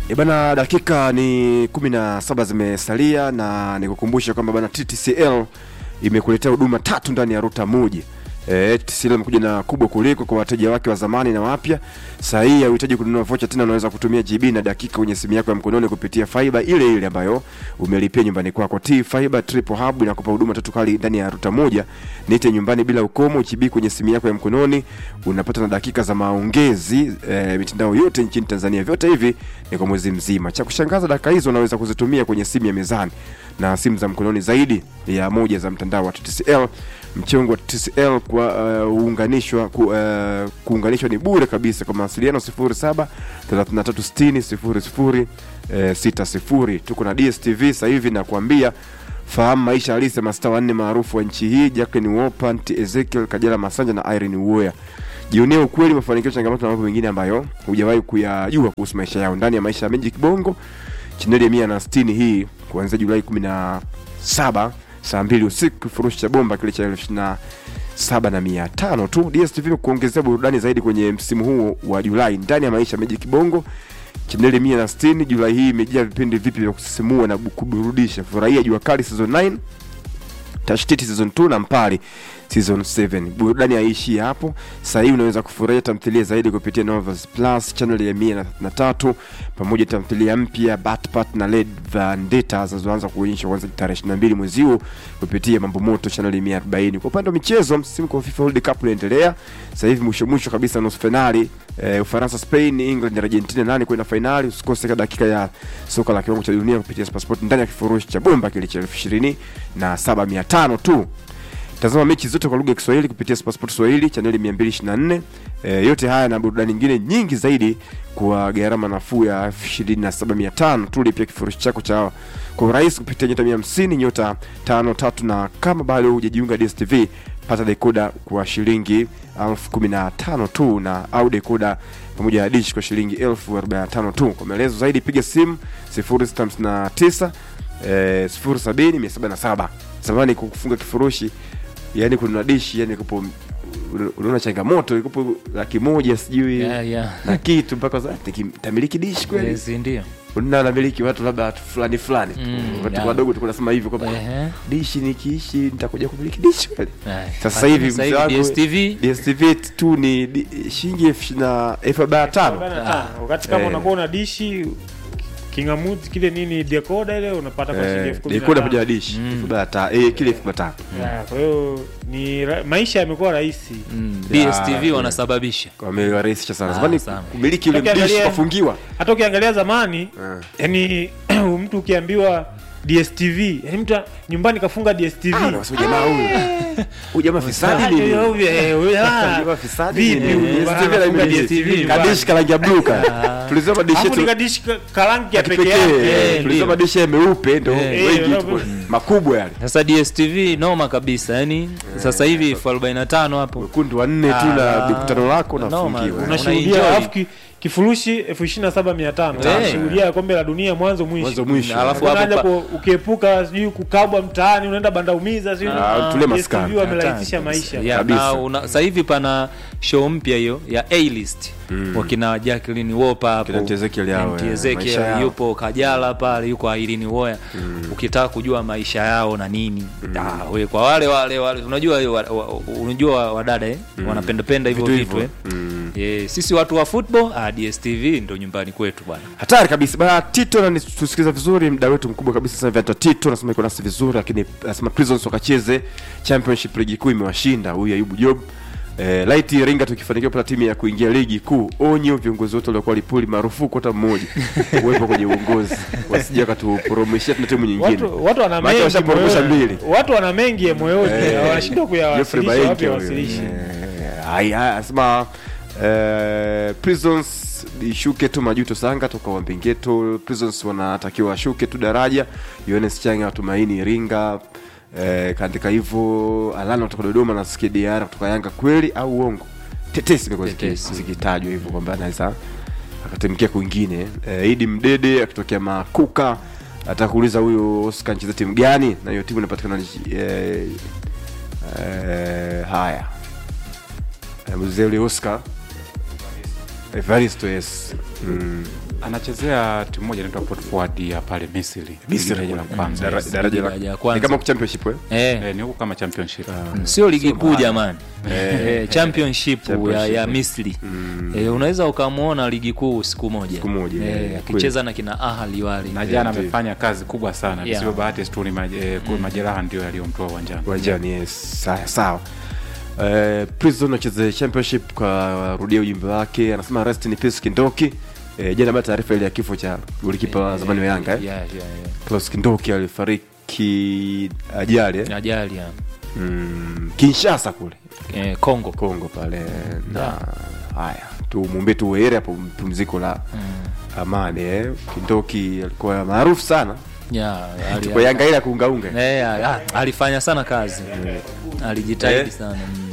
E bana, dakika ni kumi na saba zimesalia na nikukumbusha kwamba bana TTCL imekuletea huduma tatu ndani ya ruta moja. E, TTCL imekuja na kubwa kuliko kwa wateja wake wa zamani na wapya. Saa hii hauhitaji kununua vocha tena, unaweza kutumia GB na dakika kwenye simu yako ya mkononi kupitia fiber ile ile ambayo umelipia nyumbani kwako. T Fiber Triple Hub inakupa huduma tatu kali ndani ya ruta moja. Nite nyumbani bila ukomo, GB kwenye simu yako ya mkononi, unapata na dakika za maongezi e, mitandao yote nchini Tanzania. Vyote hivi ni kwa mwezi mzima. Cha kushangaza, dakika hizo unaweza kuzitumia kwenye simu ya mezani na simu za mkononi zaidi ya moja za mtandao wa TTCL. Mchongo wa TTCL kwa uh, uunganishwa ku, uh, kuunganishwa ni bure kabisa. Kwa mawasiliano 07 3360 00 eh, 60. Tuko na DSTV sasa hivi na kuambia fahamu maisha halisi ya mastaa wanne maarufu wa nchi hii Jacqueline Wolper, Aunty Ezekiel Kajala Masanja na Irene Uwoya. Jionea ukweli, mafanikio, changamoto na mambo mengine ambayo hujawahi kuyajua kuhusu maisha yao ndani ya maisha ya Magic Bongo chaneli ya mia na sitini hii kuanzia Julai kumi na saba saa mbili usiku, kifurushi cha bomba kile cha elfu ishirini na saba na mia tano tu. DSTV kuongezea burudani zaidi kwenye msimu huo wa Julai ndani ya maisha ya Magic Bongo. Chaneli mia na sitini Julai hii imejaa vipindi vipi vya kusisimua na kuburudisha. Furahia Jua Kali season 9 Tashtiti season 2 na Mpali season 7. Burudani haiishii hapo. Sasa hivi unaweza kufurahia tamthilia zaidi kupitia Novels Plus channel ya 133 pamoja na tamthilia mpya Batpat na Led Vendetta zinazoanza kuonyeshwa kuanzia tarehe 22 mwezi huu kupitia Mambo Moto channel ya 140. Kwa upande wa michezo, msimu wa FIFA World Cup unaendelea. Sasa hivi mwisho mwisho kabisa nusu finali eh, Ufaransa, Spain, England na Argentina nani kwenda finali. Usikose dakika ya soka la kiwango cha dunia kupitia Passport ndani ya kifurushi cha bomba kile cha elfu ishirini na saba mia tano tu. Tazama mechi zote kwa lugha ya Kiswahili kupitia Sport Swahili chaneli 224. E, yote haya na burudani nyingine nyingi zaidi kwa gharama nafuu ya 27500 tu. Lipia kifurushi chako cha kwa urahisi kupitia nyota 150 nyota 53, na kama bado hujajiunga DStv pata dekoda kwa shilingi elfu kumi na tano tu na au dekoda pamoja na dish kwa shilingi elfu arobaini na tano tu. Kwa maelezo zaidi piga simu 0659 eh, 070 177. Zamani kufunga kifurushi yani kuna dishi yani kupo unaona changamoto ikupo laki moja sijui Yeah, yeah. na kitu mpaka sasa tamiliki dishi kweli Yes, ndio. una namiliki watu labda watu fulani fulani tu Mm, watu yeah. wadogo tulikuwa nasema hivyo kwamba Ehe. dishi nikiishi nitakuja kumiliki dishi kweli Ay, sasa hivi sasa mzee wangu DStv DStv tu ni di- shilingi elfu ishirini na elfu arobaini na tano Arobaini na tano. wakati kama Eh. unakuwa una dishi kingamuzi kile nini decoder ile unapata kwa shilingi elfu kumi na dekoda tano. pamoja na dishi elfu arobaini na tano eh, kile elfu arobaini na tano Yeah, kwa hiyo ni ra- maisha yamekuwa rahisi mm, Yeah, DStv yeah. wanasababisha wamewarahisisha sana Ah, zamani sana. kumiliki ule Ukiangalia- dishi kafungiwa hata ukiangalia zamani Eh. yani mtu ukiambiwa DStv yani mtu nyumbani kafunga DStv Ah, unasema jamaa huyu huyu jamaa fisadi Ah, nini huyo, eh, huyo, ah. Jamaa fisadi Vipi nini? huyu? DStv Bana, na anafunga mimi DStv kadishi karangi ya blue ka tulisema dishi Alafu ni yetu kadishi ka- karangi ya peke pekee yake Eh, tulisema ndio. dishi ya meupe ndo Eh. wengi Eh, tuko makubwa yale sasa DStv noma kabisa yani sasa hivi elfu arobaini na tano hapo wekundu wanne tu na Ah, mikutano lako noma. unafungiwa Una- unashuhudia Unaenjoy. alafu ki- kifurushi elfu ishirini na saba mia tano Eh. unashuhudia kombe la dunia mwanzo mwisho mwanzo mwisho Alafu Hakuna hapo haja pa- ku- ukiepuka sijui kukabwa mtaani unaenda bandaumiza sijui Ah, tule maskani. DStv wamerahisisha maisha Yeah, Kabisa. na una- sasa hivi pana show mpya hiyo ya A-list wakina Jacqueline Wolper hapo Kina Aunty Ezekiel yao, Aunty eh, Ezekiel maisha yao. yupo Kajala pale yuko Irene Uwoya ukitaka kujua maisha yao na nini ah, we, kwa wale wale wale unajua wa, wa, unajua wadada eh? wanapendapenda hivyo Vitu vitu, hivyo. eh? Mm. yeah, sisi watu wa football ah, DStv ndo nyumbani kwetu bwana hatari kabisa bana tito na tusikiliza vizuri mda wetu mkubwa kabisa sasa hivi anaitwa tito anasema iko nasi vizuri lakini anasema prisons wakacheze championship ligi kuu imewashinda huyu ayubu job Eh, light Iringa tukifanikiwa kupata timu ya kuingia ligi kuu, onyo viongozi wote waliokuwa Lipuli, marufuku hata mmoja uwepo kwenye uongozi, wasije wakatuporomeshia tuna timu nyingine. watu, watu wana Maana mengi washaporomosha moyoni. mbili. watu wana mengi moyoni wanashindwa Geoffrey kuyawasilisha Bainke wapi huyo. wawasilishi Eh, haya, anasema eh, prisons ishuke tu majuto sanga toka wambingeto prisons wanatakiwa washuke tu daraja yones changa watumaini iringa eh, kaandika hivyo alana kutoka dodoma na skdr kutoka yanga kweli au uongo tetesi imekuwa ziki- Tetesi. zikitajwa hivyo kwamba anaweza akatemkia kwingine eh, idi mdede akitokea makuka atakuuliza huyo oscar anacheza timu gani na hiyo timu inapatikana eh, eh, haya Eh, mzee ule oscar Evaristo yes. Mm. anachezea timu moja inaitwa Port Forward ya pale Misri Misri daraja la kule. kwanza Dara- yes. daraja la- Daraja la kwanza. ni kama championship eh? eh, Eh, ni huko kama championship sio ligi kuu jamani eh, championship, ya, Championship. ya Misri eh, unaweza ukamwona ligi kuu siku moja Siku moja, eh, eh, akicheza na kina Ahli wale na jana ndio. amefanya kazi kubwa sana Yeah. visivyo bahati tu ni maje- eh, ku- majeraha ndio yaliyomtoa uwanjani uwanjani yes. Sawa, sawa. Eh, Prison acheze championship kwa rudia ujumbe wake anasema rest in peace Kindoki eh, jana baada taarifa ile ya kifo cha golikipa wa zamani wa Yanga eh? yeah, yeah, yeah. Klaus Kindoki alifariki ajali eh? ajali ya mm, Kinshasa kule eh, Kongo Kongo pale na haya tumwombe tu heri hapo pumziko la amani eh? Kindoki alikuwa maarufu sana yeah, ali- kwa Yanga ile ya kuungaunga eh, ah, alifanya sana kazi alijitahidi Eh. sana mm.